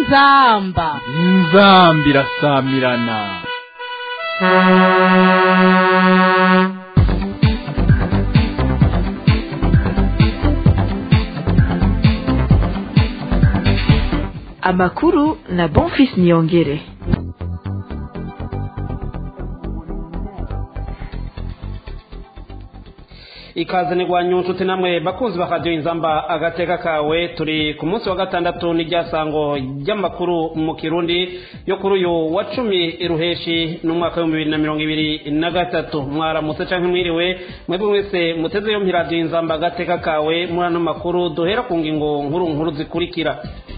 inzamba inzamba irasamirana amakuru na bonfis niyongere ikaze nigwanyu nshuti namwe bakunzi ba radiyo inzamba agateka kawe turi ku munsi wa gatandatu n'iryasango ry'amakuru mu kirundi yo kuri uyu wa cumi ruheshi n'umwaka w'ibihumbi bibiri na mirongo ibiri na gatatu mwaramutse canke mwiriwe mwebwe mwese muteze yompi radiyo inzamba agateka kawe muri ano makuru duhera ku ngingo nkuru nkuru zikurikira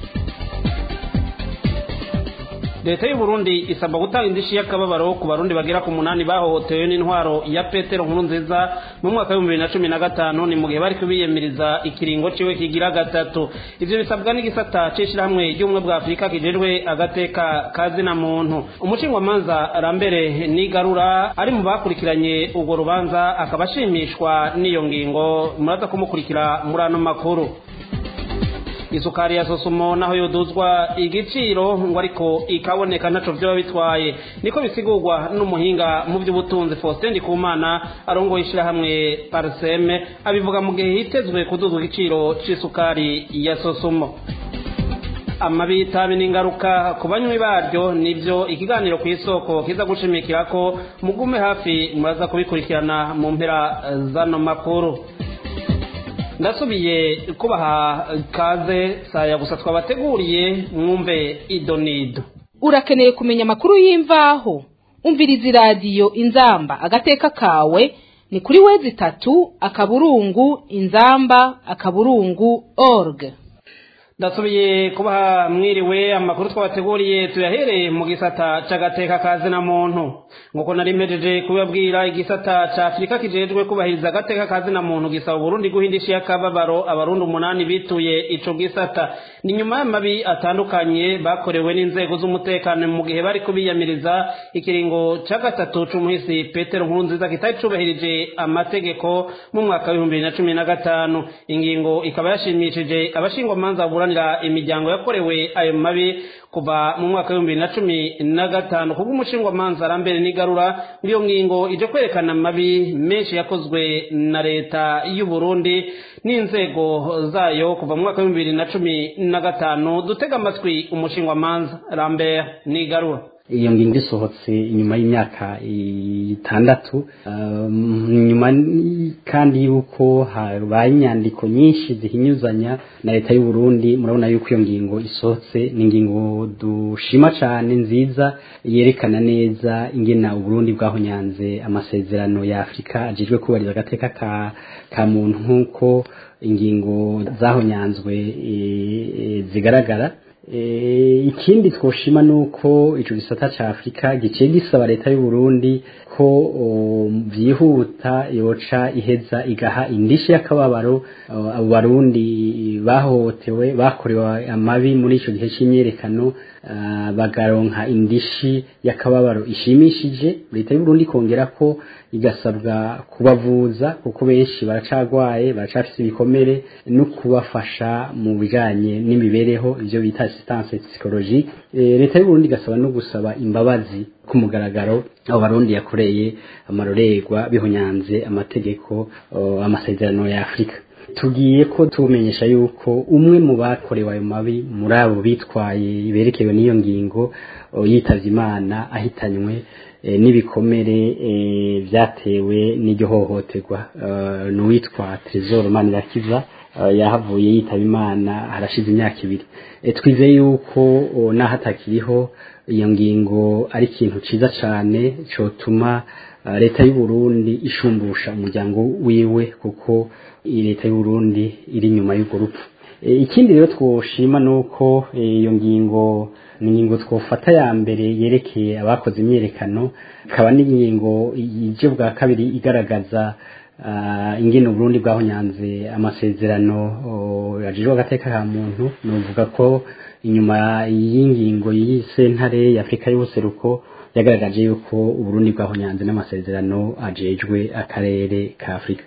leta y'u Burundi isabwa gutanga indishi y'akababaro ku barundi bagera ku munani bahohotewe n'intwaro ya petero nkuru nziza mu mwaka w'ibihumbi bibiri na cumi na gatanu ni mu gihe bari kubiyemeriza ikiringo ciwe kigira gatatu ivyo bisabwa n'igisata c'ishirahamwe ry'ubumwe bwa afurika kijejwe agateka kazina muntu umushingwamanza rambere nigarura ari mu bakurikiranye urwo rubanza akaba ashimishwa n'iyo ngingo muraza kumukurikira muri ano makuru isukari ya sosumo naho yoduzwa igiciro ngo ariko ikaboneka ntaco vyoba bitwaye niko bisigurwa n'umuhinga mu vy'ubutunzi Faustin Ndikumana arongoye ishirahamwe Parseme abivuga mu gihe hitezwe kuduzwa igiciro c'isukari ya sosumo amabi y'itabi n'ingaruka ku banywi baryo nivyo ikiganiro ku isoko kiza gushimikirako mugume hafi muraza kubikurikirana mu mpera zano makuru ndasubiye kubaha kaze saya gusa twabateguriye mwumve idonido urakeneye kumenya amakuru y'imvaho umviriza iradiyo inzamba agateka kawe ni kuri wezi itatu akaburungu inzamba akaburungu org ndasubiye kubaha mwiriwe amakuru twabateguriye tuyahereye mu gisata c'agateka kazina muntu nk'uko nari mpejeje kubabwira igisata ca afurika kijejwe kubahiriza agateka kazina muntu gisaba uburundi guhindisha y'akababaro abarundi umunani bituye ico gisata ni nyuma y'amabi atandukanye bakorewe n'inzego z'umutekano mu gihe bari kubiyamiriza ikiringo ca gatatu c'umuhisi petero nkurunziza kitari cubahirije amategeko mu mwaka w'ibihumbi bibiri na cumi na gatanu ingingo ikaba yashimishije abashingwamanza buranira imiryango yakorewe ayo mabi kuva mu mwaka w'ibihumbi bibiri na cumi na gatanu kubwo umushingwamanza arambere n'igarura iyo ngingo ije kwerekana amabi menshi yakozwe na leta y'u Burundi n'inzego zayo kuva mu mwaka w'ibihumbi bibiri na cumi na gatanu dutega amatwi umushingwamanza arambere n'igarura iyo ngingo isohotse inyuma y'imyaka itandatu nyuma kandi yuko habaye inyandiko nyinshi zihinyuzanya na leta y'u Burundi murabona yuko iyo ngingo isohotse ni ingingo dushima cyane nziza yerekana neza ingena uburundi bwahonyanze amasezerano ya afurika ajejwe kubahiriza agateka ka, ka muntu nk'uko ingingo zahonyanzwe e, zigaragara ikindi twoshima nuko ico gisata ca Afrika giciye gisaba leta y'u Burundi ko byihuta yoca iheza igaha indishi y'akababaro abo barundi bahohotewe bakorewe amabi muri ico gihe c'imyerekano bagaronka indishi y'akababaro ishimishije leta y'u Burundi kongera ko igasabwa kubavuza kuko benshi baracagwaye baracafise ibikomere no kubafasha mu bijanye n'imibereho ivyo bita assistance psychologique leta y'u Burundi gasaba no gusaba imbabazi ku mugaragaro abo barundi yakoreye amarorerwa bihonyanze amategeko amasezerano ya Afrika tugiye ko tumenyesha yuko umwe mu bakorewe ayo mabi muri abo bitwaye berekewe n'iyo ngingo yitavye imana ahitanywe n'ibikomere vyatewe n'iryo hohoterwa n'uwitwa Trésor Manirakiza yahavuye yitaba imana harashize imyaka ibiri twizeye yuko naho atakiriho iyo ngingo ari ikintu ciza cane cotuma leta y'u Burundi ishumbusha umuryango wiwe kuko leta y'u Burundi iri nyuma y'urwo rupfu ikindi rero twoshima nuko iyo ngingo ni ingingo twofata ya mbere yerekeye abakoze imyerekano ikaba n'ingingo ije bwa kabiri igaragaza ingene Burundi bwahonyanze amasezerano yajejwe agateka ka muntu nuvuga ko inyuma y'ingingo y'isentare y'Afrika y'ubuseruko yagaragaje yuko uburundi bwahonyanze n'amasezerano ajejwe akarere ka afurika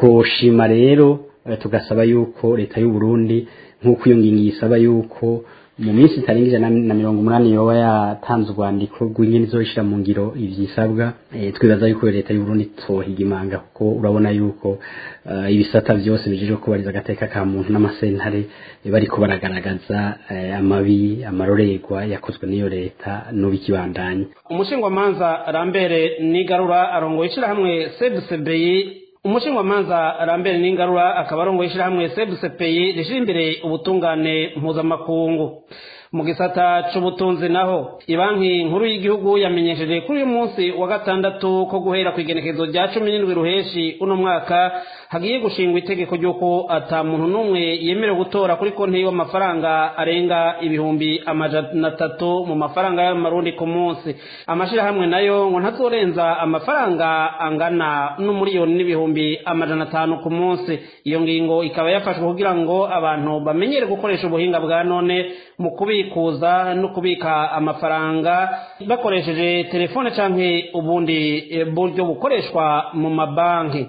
twoshima rero eh, tugasaba yuko leta y'u Burundi nk'uko iyo ngingo isaba yuko mu minsi itarenga ijana na mirongo umunani yoba yatanze urwandiko rw'ingene izoshira mu ngiro ivyisabwa e, twibaza yuko leta y'u Burundi tohiga imanga kuko urabona yuko uh, ibisata vyose bijejwe kubariza agateka ka muntu n'amasentare e, bariko baragaragaza e, amabi amarorerwa yakozwe n'iyo leta n'ubikibandanya umushingwamanza rambere nigarura arongoye ishirahamwe sebusebeyi umushingwamanza rambere n'ingarura akaba arongoye ishirahamwe sebusepeyi rishira imbere ubutungane mpuzamakungu mu gisata c'ubutunzi naho ibanki nkuru y'igihugu yamenyesheje kuri uyu munsi wa gatandatu ko guhera ku igenekerezo rya cumi n'indwi ruheshi uno mwaka hagiye gushingwa itegeko ry'uko ata muntu n'umwe yemerewe gutora kuri konti y'amafaranga arenga ibihumbi amajana atatu mu mafaranga y'amarundi ku munsi amashirahamwe nayo ngo ntazorenza amafaranga angana n'umuriyoni n'ibihumbi amajana atanu ku munsi iyo ngingo ikaba yafashwe kugira ngo abantu bamenyere gukoresha ubuhinga bwa none mu kubikuza no kubika amafaranga bakoresheje telefone canke ubundi buryo bukoreshwa mu mabanki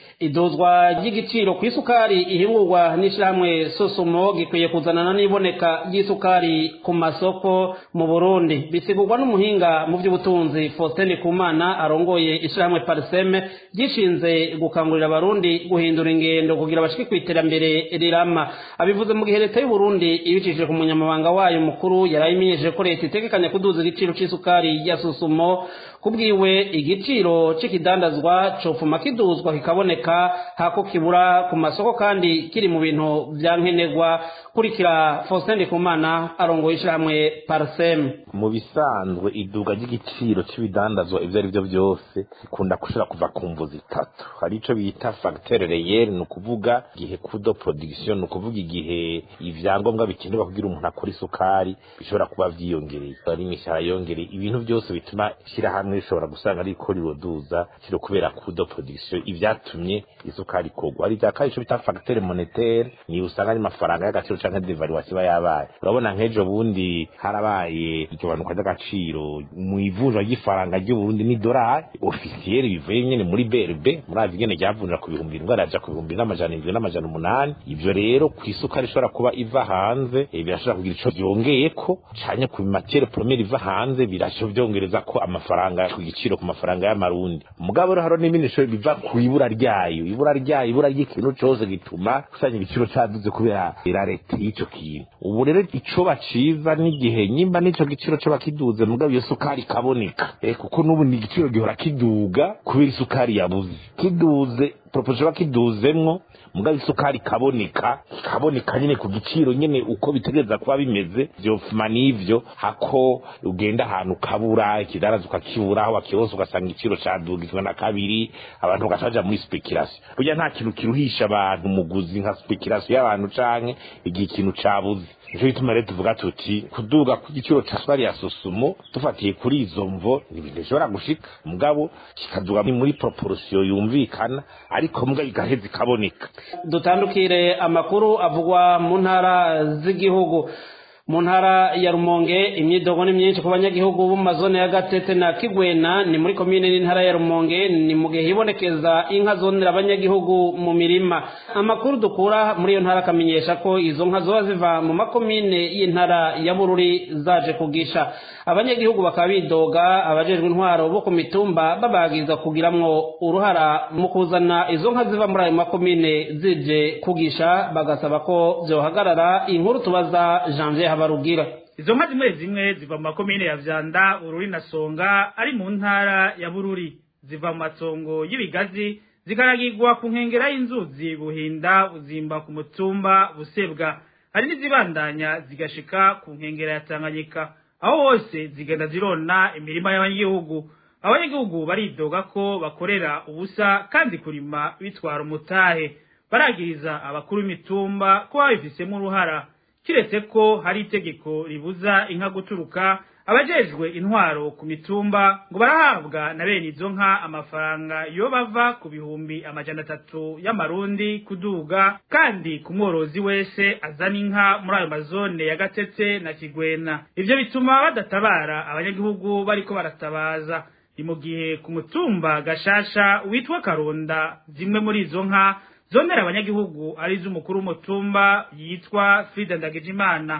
iduzwa ry'igiciro ku isukari ihingurwa n'ishyirahamwe sosumo gikwiye kuzanana n'iboneka ry'isukari ku masoko mu burundi bisigurwa n'umuhinga mu by'ubutunzi faustin kumana arongoye ishyirahamwe pariseme ryishinze gukangurira abarundi guhindura ingendo kugira bashike ku iterambere rirama abivuze mu gihe leta y'uburundi ibicishije ku munyamabanga wayo mukuru yarayimenyesheje ko leta itegekanya kuduza igiciro c'isukari ya sosumo kubwiwe igiciro c'ikidandazwa cofuma kiduzwa kikaboneka hako kibura ku masoko kandi kiri mu bintu vya nkenerwa kurikira Faustin Ndikumana arongoye ishyirahamwe Parsem mu bisanzwe iduga ry'igiciro c'ibidandazwa ivyo ari vyo vyose ikunda gushira kuva ku mvu zitatu hari ico bita facteur réel ni ukuvuga igihe kudo production ni ukuvuga igihe ivyangombwa bikenerwa kugira umuntu akora isukari bishobora kuba vyiyongereye ari imishahara yongereye ibintu byose bituma ishyirahamwe rishobora gusanga riko riroduza kiro kubera kudo production ivyatumye isukari kogwa ari vya kabiri ico bita facteur monétaire ni usanga ari mafaranga y'agaciro canke devaluation iba yabaye urabona nk'ejo bundi harabaye ikibanuka ry'agaciro mu ivunjwa ry'ifaranga ry'uburundi n'idolari ofisiyeri bivuye nyene muri brb murazi ingene ryavunjira ku bihumbi indwi araja ku bihumbi n'amajana indwi n'amajana umunani ivyo rero ku isukari ishobora kuba iva hanze eh, birashobora kugira ico vyongeyeko canke ku matiere premiere iva hanze birasho vyongereza ko amafaranga ku giciro ku mafaranga y'amarundi mugabo rero haro n'ibindi bishobora biva ku ibura ryayo ibura ryayo ibura ry'ikintu cose gituma usanga igiciro caduze kubera irarete y'ico kintu ubu rero ico baciza n'igihe nyimba n'ico giciro co bakiduze mugabo iyo sukari ikaboneka eh, kuko n'ubu ni igiciro gihora kiduga kubera isukari yabuze kiduze proposition bakiduzemwo mugabo isukari ikaboneka ikaboneka nyene ku giciro nyene uko bitegereza kuba bimeze vyofuma n'ivyo hako ugenda ahantu ukabura ikidaraza ukakibura aho wakironse ugasanga igiciro cadugizwe na kabiri abantu bagaca baja muri speculation burya nta kintu kiruhisha abantu muguzi nka speculation y'abantu canke igihe ikintu cabuze nico gituma rero tuvuga tuti kuduga ku giciro ca sukari ya susumo dufatiye kuri izo mvo ni ibintu bishobora gushika mugabo kikaduga muri proportion yumvikana ariko mugabo igaheza ikaboneka dutandukire amakuru avugwa mu ntara z'igihugu mu ntara ya rumonge imyidogo ni myinshi ku banyagihugu bo mu mazone ya gatete na kigwena ni muri komine n'intara ya rumonge ni mu gihe hibonekeza inka zonera abanyagihugu mu mirima amakuru dukura muri iyo ntara akamenyesha ko izo nka zoba ziva mu makomine y'intara ya bururi zaje kugisha abanyagihugu bakaba bidoga abajejwe intwaro bo ku mitumba babagiza kugiramwo uruhara mu kuzana izo nka ziva muri ayo makomine zije kugisha bagasaba ko vyohagarara inkuru tubaza janvier habarugira izo nka zimwe zimwe ziva mu makomine ya vyanda bururi na songa ari mu ntara ya bururi ziva mu matongo y'ibigazi zikaragirwa ku nkengera y'inzuzi buhinda buzimba ku mutumba busebwa hari n'izibandanya zigashika ku nkengera ya tanganyika aho hose zigenda zirona imirima y'abanyagihugu abanyagihugu baridoga ko bakorera ubusa kandi kurima bitwara umutahe baragiriza abakuru b'imitumba ko babifisemo uruhara kiretse ko hari itegeko ribuza inka guturuka abajejwe intwaro ku mitumba ngo barahabwa na bene izo nka amafaranga yo bava ku bihumbi amajana atatu y'amarundi kuduga kandi ku mworozi wese azana inka muri ayo mazone ya gatete na kigwena ivyo bituma badatabara abanyagihugu bariko baratabaza ni mu gihe ku mutumba gashasha witwa karonda zimwe muri izo nka zonera abanyagihugu ari z'umukuru w'umutumba yitwa Frida Ndagijimana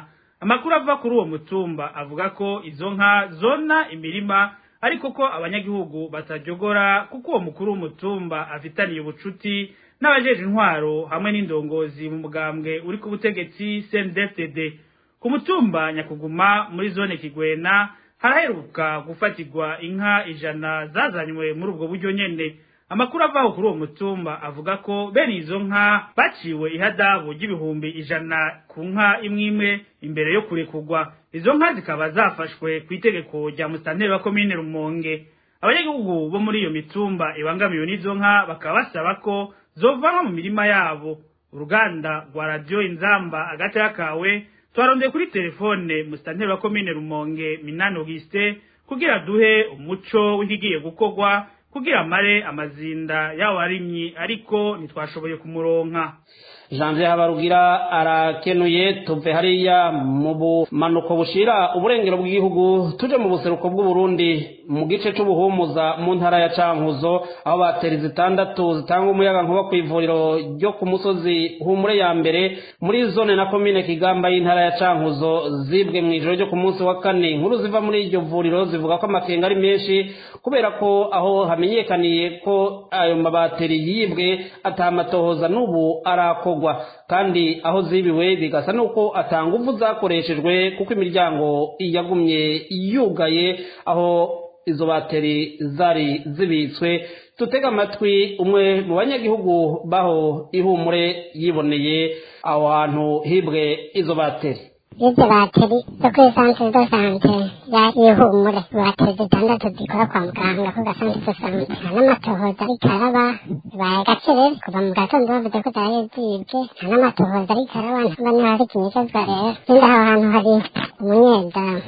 amakuru ava kuri uwo mutumba avuga ko izo nka zona imirima ariko ko abanyagihugu batajogora kuko uwo mukuru w'umutumba afitaniye ubucuti n'abajeje intwaro hamwe n'indongozi mu mugambwe uri ku butegetsi CNDD-FDD ku mutumba nyakuguma muri zone Kigwena haraheruka gufatirwa inka ijana zazanywe muri ubwo buryo nyene amakuru avaho kuri uwo mutumba avuga ko bene izo nka baciwe ihadabu ry'ibihumbi ijana ku nka imwe imwe imbere yo kurekurwa izo nka zikaba zafashwe ku itegeko rya musitanteri wa komine rumonge abanyagihugu bo muri iyo mitumba ibangamiwe n'izo nka bakaba basaba ko zovanwa mu mirima yabo uruganda rwa radiyo inzamba agateka kawe twarondeye kuri telefone musitanteri wa komine rumonge minani auguste kugira duhe umuco w'ikigiye gukorwa kugira amare amazinda y'abarimyi ariko ntitwashoboye kumuronka janvier habarugira arakenuye tuve hariya mu bumanuko bushira uburengero bw'igihugu tuje mu buseruko bw'uburundi mu gice c'ubuhumuza mu ntara ya cankuzo aho bateri zitandatu zitanga umuyaga nkuba ku ivuriro ryo ku musozi humure ya mbere muri zone na komine kigamba y'intara ya cankuzo zibwe mu ijoro ryo ku munsi wa kane inkuru ziva muri iryo vuriro zivuga ko amakenga ari menshi kubera ko aho hamenyekaniye ko ayo mabateri yibwe atamatohoza n'ubu arakorwa kandi aho zibiwe bigasa nuko atanga uvu zakoreshejwe kuko imiryango yagumye yugaye aho izo bateri zari zibitswe tutega amatwi umwe mu banyagihugu baho ihumure yiboneye aho hantu hibwe izo bateri izo bateri zo kuri santere do sante ya ihumure bateri zitandatu zikora kwa muganga ku gasantere do sante nta n'amatohoza ariko araba bibaye agacerere kuva mu gatondo bavuze ko zaraye zibwe nta n'amatohoza ariko araba ntabwo niho hari ikinyegezwa rero ikindi aho hantu hari umunyezamu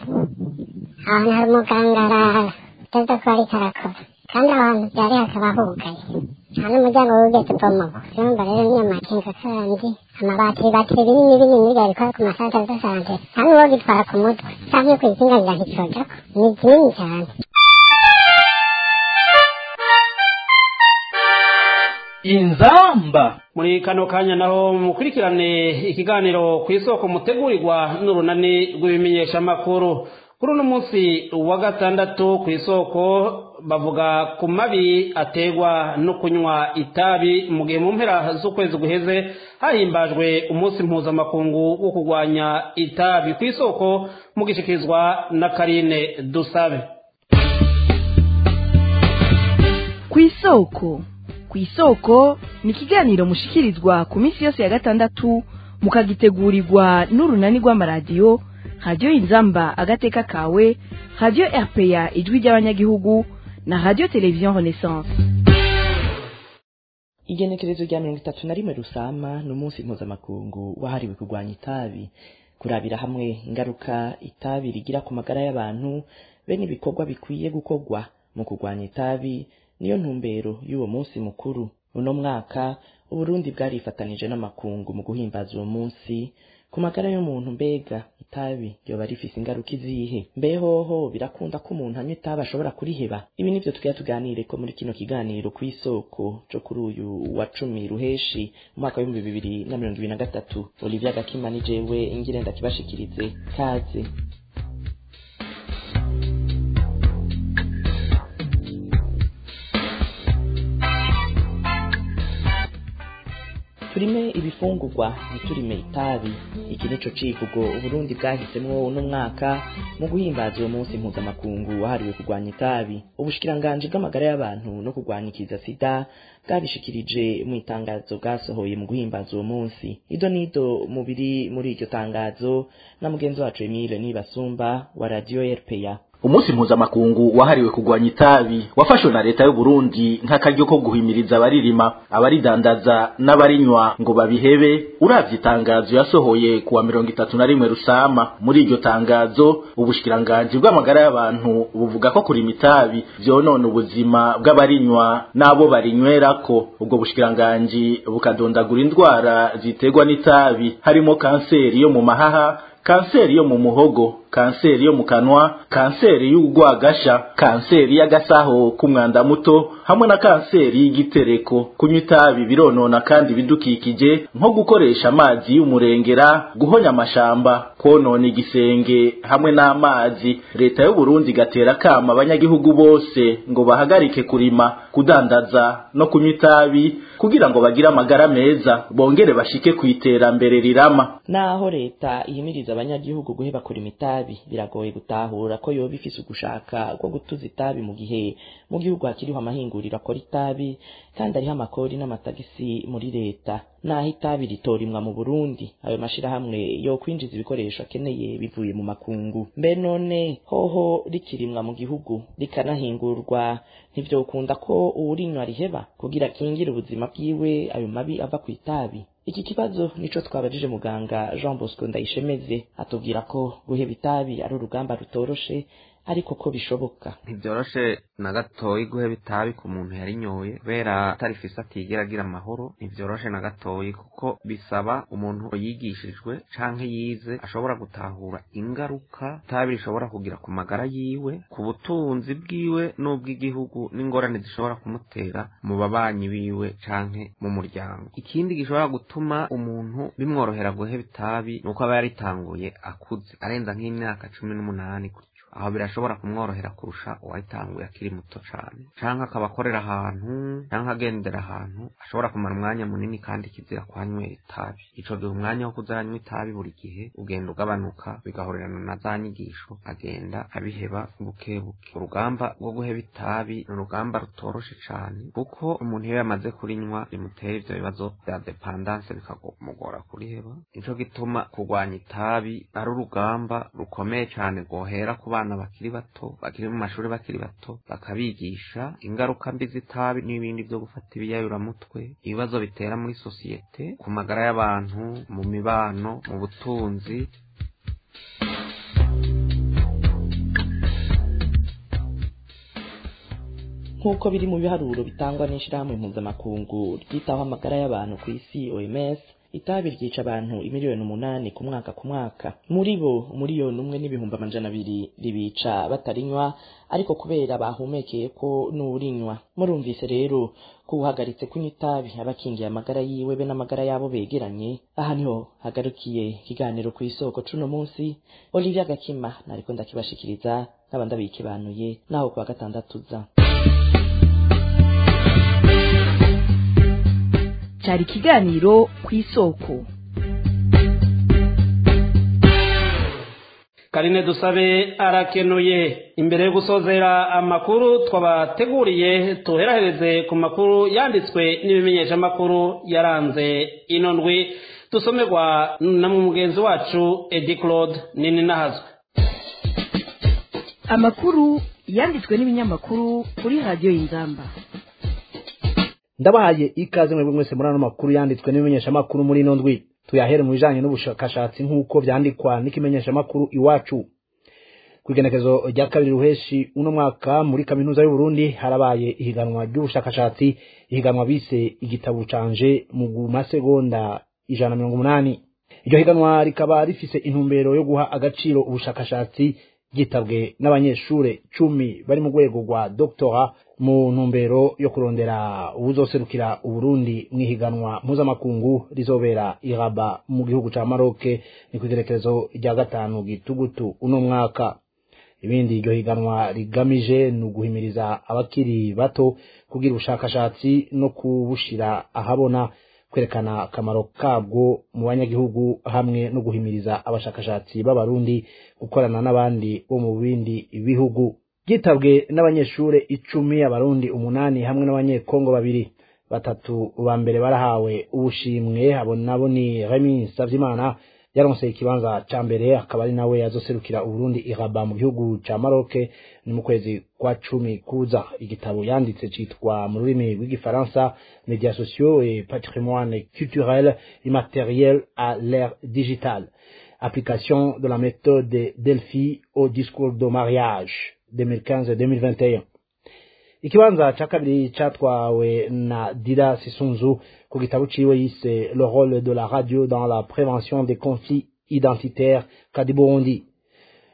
aho hantu hari umuganga arara utaza kuba ariko arakora kandi aho hantu byari hakaba hugaye nta n'umuryango wigeze ubomoka urumva rero niyo makenga kandi amabatiri batiri binini binini biriya bikora ku masantere do sante nta n'uwo gitwara ku mutwe cyangwa iyo kuyisinganira ntikijako ni kinini cyane inzamba muri kano kanya naho mukurikirane ikiganiro ku isoko mutegurirwa n'urunani rw'ibimenyeshamakuru kuri uno munsi wa gatandatu ku isoko bavuga ku mabi ategwa no kunywa itabi mu gihe mu mpera z'ukwezi guheze hahimbajwe umunsi mpuzamakungu wo kurwanya itabi ku isoko mugishikirizwa na karine dusabe ku isoko ku isoko ni ikiganiro mushikirizwa ku minsi yose ya gatandatu mukagitegurirwa n'urunani rw'amaradiyo radiyo inzamba agateka kawe radiyo rpa ijwi ry'abanyagihugu na radiyo televiziyo renaissance igenekerezo rya mirongo itatu na rimwe rusama ni umunsi mpuzamakungu wahariwe kurwanya itabi kurabira hamwe ingaruka itabi rigira ku magara y'abantu be n'ibikorwa bikwiye gukorwa mu kurwanya itabi niyo ntumbero y'uwo munsi mukuru uno mwaka uburundi bwarifatanije n'amakungu mu guhimbaza uwo munsi ku magara y'umuntu mbega itabi ryoba rifise ingaruka izihe mbehoho birakunda ko umuntu anywa itabi ashobora kuriheba ibi nivyo tugira tuganire ko muri kino kiganiro ku isoko co kuri uyu wa cumi ruheshi mu mwaka w'ibihumbi bibiri na mirongo ibiri na gatatu olivia gakima ni jewe ingire ndakibashikirize kaze turime ibifungurwa ntiturime itabi iki nico civugo uburundi bwahisemwo uno mwaka mu guhimbaza uwo munsi mpuzamakungu wahariwe kurwanya itabi ubushikiranganji bw'amagara y'abantu no kurwanya ikiza sida bwabishikirije mu itangazo bwasohoye mu guhimbaza uwo munsi ido nido mubiri muri iryo tangazo na mugenzi wacu emile nibasumba wa radiyo rpa umunsi mpuzamakungu wahariwe kurwanya itabi wafashwe na leta y'u Burundi nk'akaryo ko guhimiriza abaririma abaridandaza n'abarinywa ngo babihebe uravye itangazo yasohoye kuwa mirongo itatu na rimwe rusama muri iryo tangazo ubushikiranganji bw'amagara y'abantu buvuga ko kurima itabi vyonona ubuzima bw'abarinywa n'abo barinywerako ubwo bushikiranganji bukadondagura indwara ziterwa n'itabi harimo kanseri yo mu mahaha kanseri yo mu muhogo kanseri yo mu kanwa kanseri y'urwagasha kanseri y'agasaho k'umwanda muto hamwe na kanseri y'igitereko kunywa itabi bironona kandi ibidukikije nko gukoresha amazi y'umurengera guhonya amashamba konona igisenge hamwe n'amazi leta y'u Burundi igatera akama abanyagihugu bose ngo bahagarike kurima kudandaza no kunywa itabi kugira ngo bagire amagara meza bongere bashike ku iterambere rirama naho leta ihimiriza abanyagihugu guheba kurima itabi biragoye gutahura ko yoba ifise ugushaka ko gutuza itabi mu gihe mu gihugu hakiriho amahinguriro akora itabi kandi ariho amakori n'amatagisi muri leta naho itabi ritorimwa mu Burundi ayo mashirahamwe yo kwinjiza ibikoresho akeneye bivuye mu makungu mbe none hoho rikirimwa mu gihugu rikanahingurwa ntivyokunda ko uwurinywa riheba kugira akingire ubuzima bwiwe ayo mabi ava ku itabi iki kibazo nico twabajije muganga Jean Bosco Ndayishemeze atubwira ko guheba itabi ari urugamba rutoroshe ariko ko bishoboka ntibyoroshe na gatoyi guheba itabi ku muntu yarinyoye kubera atarifise atigera agira amahoro ntibyoroshe na gatoyi kuko bisaba umuntu yigishijwe canke yize ashobora gutahura ingaruka itabi rishobora kugira ku magara yiwe ku butunzi bwiwe n'ubw'igihugu n'ingorane zishobora kumutera mu babanyi biwe canke mu muryango ikindi gishobora gutuma umuntu bimworohera guheba itabi nuko aba yaritanguye akuze arenza nk'imyaka cumi n'umunani aho birashobora kumworohera kurusha uwayitanguye akiri muto cane canke akaba akorera ahantu canke agendera ahantu ashobora kumara umwanya munini kandi kizira kuhanywera itabi ico gihe umwanya wo kuzaranywa itabi buri gihe ugenda ugabanuka bigahorerana na za nyigisho agenda abiheba buke buke urugamba rwo guheba itabi ni urugamba rutoroshe cane kuko umuntu iyo yamaze kurinywa rimutera ivyo bibazo vya dependance bikamugora kuriheba nico gituma kurwanya itabi ari urugamba rukomeye cane rwohera ku bana abana bakiri bato bakiri mu mashuri bakiri bato bakabigisha ingaruka mbi z'itabi n'ibindi byo gufata ibiyayuramutwe ibibazo bitera muri sosiyete ku magara y'abantu mu mibano mu butunzi nk'uko biri mu biharuro bitangwa n'ishirahamwe mpuzamakungu ryitaho amagara y'abantu ku isi OMS itabi ryica abantu imiliyoni umunani ku mwaka ku mwaka muri bo umuliyoni umwe n'ibihumbi amajana abiri ribica batarinywa ariko kubera bahumekeye ko n'urinywa murumvise rero ko uhagaritse kunywa itabi abakingiye amagara yiwe be n'amagara yabo begeranye aha niho hagarukiye ikiganiro ku isoko cuno munsi Olivia Gakima nariko ndakibashikiriza nkaba ndabikibanuye naho kuwa gatandatu za cyari ikiganiro ku isoko karine dusabe arakenuye imbere yo gusozera amakuru twabateguriye tuherahereze ku makuru yanditswe n'ibimenyeshamakuru yaranze ino ndwi dusomerwa na mugenzi wacu edi claude nini nahazwe amakuru yanditswe n'ibinyamakuru kuri radiyo y'inzamba ndabahaye ikaze mwebwe mwese muri ano makuru yanditswe n'ibimenyeshamakuru muri ino ndwi tuyahere mu bijanye n'ubushakashatsi nk'uko vyandikwa n'ikimenyeshamakuru iwacu kw'igenekezo rya kabiri ruheshi uno mwaka muri kaminuza y'uburundi harabaye ihiganwa ry'ubushakashatsi ihiganwa bise igitabo canje mu masegonda ijana na mirongo umunani iryo higanwa rikaba rifise intumbero yo guha agaciro ubushakashatsi ryitabwe n'abanyeshure cumi bari mu rwego rwa doctora mu ntumbero yo kurondera uwuzoserukira uburundi mu ihiganwa mpuzamakungu rizobera iraba mu gihugu ca maroke ni kw'igerekezo rya gatanu gitugutu uno mwaka ibindi iryo higanwa rigamije ni uguhimiriza abakiri bato kugira ubushakashatsi no kubushira ahabona kwerekana akamaro kabwo mu banyagihugu hamwe no guhimiriza abashakashatsi b'abarundi gukorana n'abandi bo mu bindi bihugu byitabwe n'abanyeshure icumi abarundi umunani hamwe n'abanyekongo babiri batatu ba mbere barahawe ubushimwe abo nabo ni remi savyimana yaronse ikibanza ca mbere akaba ari nawe yazoserukira uburundi iraba mu gihugu ca maroke ni mu kwezi kwa cumi kuza igitabo yanditse citwa mu rurimi rw'igifaransa médias sociaux et patrimoine culturel immatériel à l'ère digitale application de la méthode delphi au discours de mariage 2015-2021 ikibanza ca kabiri catwawe na dira sisunzu ku gitabo ciwe yise le rôle de la radio dans la prévention des conflits identitaires kadiburundi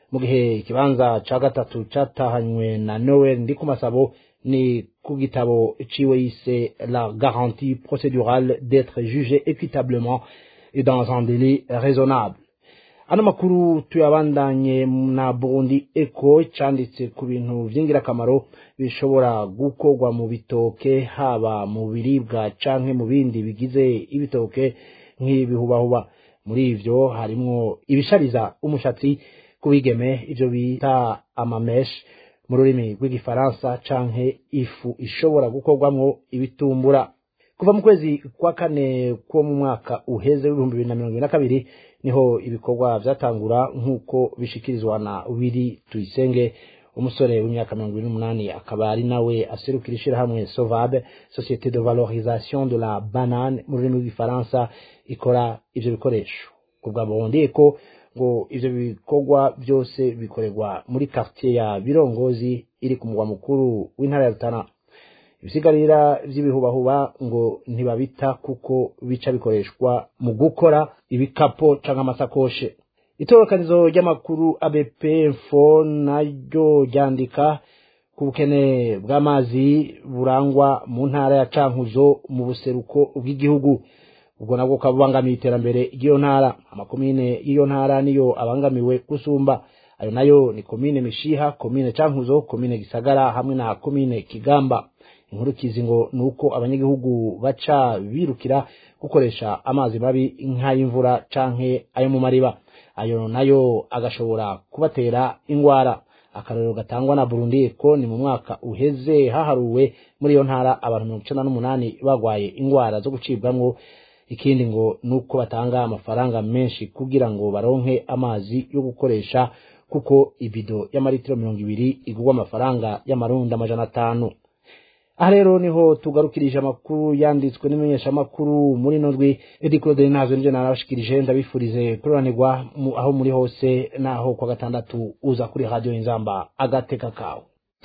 mu gihe ikibanza ca gatatu catahanywe na noel ndi ku masabo ni ku gitabo ciwe yise la garantie procédurale d'être jugé équitablement et dans un délai raisonnable ano makuru tuyabandanye na burundi eko canditse ku bintu vy'ingirakamaro bishobora gukorwa mu bitoke haba mu biribwa canke mu bindi bigize ibitoke nk'ibihubahuba muri ivyo harimwo ibishariza umushatsi kubigeme ivyo bita amamesh mu rurimi rw'igifaransa canke ifu ishobora gukorwamwo ibitumbura kuva mu kwezi kwa kane ko mu mwaka uheze w'ibihumbi bibiri na mirongo ibiri na kabiri niho ibikorwa vyatangura nk'uko bishikirizwa na wiri tuyisenge umusore w'imyaka mirongo ibiri n'umunani akaba ari nawe aserukira ishirahamwe sovabe societe de valorisation de la banane mu rurimi rw'igifaransa ikora ivyo bikoresho kubwa bondeye ko ngo ivyo bikorwa byose bikorerwa muri quartier ya birongozi iri ku mugwa mukuru w'intara ya rutana ibisigarira vy'ibihubahuba ngo ntibabita kuko bica bikoreshwa mu gukora ibikapo canke amasakoshe itorokanizo ry'amakuru abp info naryo ryandika ku bukene bw'amazi burangwa mu ntara ya cankuzo mu buseruko bw'igihugu ubwo nabwo ukaba ubangamiye iterambere ry'iyo ntara amakomine y'iyo ntara niyo abangamiwe gusumba ayo nayo ni komine mishiha komine cankuzo komine gisagara hamwe na komine kigamba inkurukizi ngo ni uko abanyagihugu baca birukira gukoresha amazi mabi nk'ay'imvura canke ayo mu mariba ayo nayo agashobora kubatera ingwara akarorero gatangwa na burundi ko ni mu mwaka uheze haharuwe muri iyo ntara abantu mirongo icenda n'umunani bagwaye ingwara zo gucibwamwo ikindi ngo ni uko batanga amafaranga menshi kugira ngo baronke amazi yo gukoresha kuko ibido y'amaritiro mirongo ibiri igurwa amafaranga y'amarundi amajana atanu aha rero niho tugarukirije amakuru yanditswe n'imenyeshamakuru muri ino ndwi edi claude nazo nivyo narabashikirije ndabifurize kuroranirwa aho muri hose naho kwa gatandatu uza kuri radio inzamba agateka kawe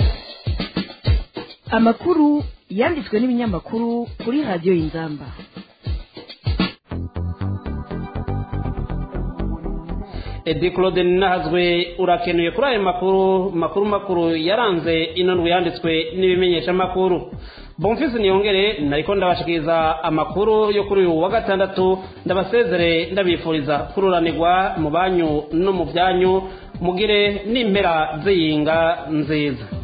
amakuru yanditswe n'ibinyamakuru kuri radio inzamba edi claude nahazwe urakenuye kuri ayo makuru makuru makuru yaranze ino ndwi yanditswe n'ibimenyeshamakuru bomfisi niyongere nariko ndabashikiriza amakuru yo kuri uyu wa gatandatu ndabasezere ndabifuriza kururanirwa mu banyu no mu byanyu mugire n'impera z'iyinga nziza